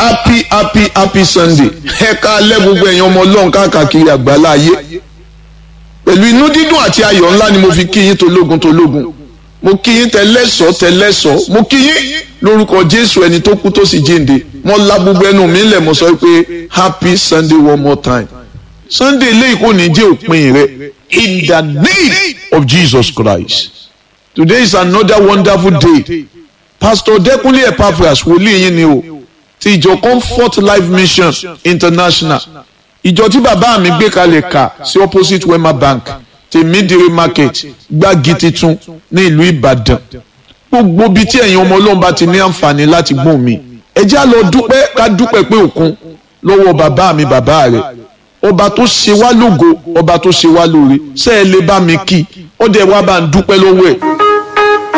happy happy happy sunday ẹ ká lẹ́ gbogbo ẹ̀yin ọmọ ọlọ́run káàkiri àgbálá ayé pẹ̀lú inú dídùn àti ayọ̀ ńlá ni mo fi kí yín tológun tológun mo kí yín tẹlẹ́sọ̀ tẹlẹ́sọ̀ mo kí yín lórúkọ jésù ẹni tó kú tó sì jíǹde mo la gbogbo ẹnu mi lẹ̀ mo sọ pé happy sunday one more time sunday lẹ́yìn kò ní jẹ́ òpin rẹ in the name of jesus christ today is another wonderful day pastor dekunle epaphras wòlíì yín ni o ti ìjọ comfort life mission international ìjọ tí bàbá mi gbé kalẹ̀ kà sí opposite wema bank tèmídìrí market gbági titun ní ìlú ìbàdàn gbogbo ibi tí ẹ̀yin ọmọ ọlọ́run bá ti ní àǹfààní láti gbọ́n mi ẹ já lọ dúpẹ́ ká dúpẹ́ pé òkun lọ́wọ́ bàbá mi bàbá rẹ̀ ọba tó ṣe wá lógo ọba tó ṣe wá lóore ṣé ẹ lè bá mi kí ó dẹ̀ wá bá ń dúpẹ́ lọ́wọ́ ẹ̀.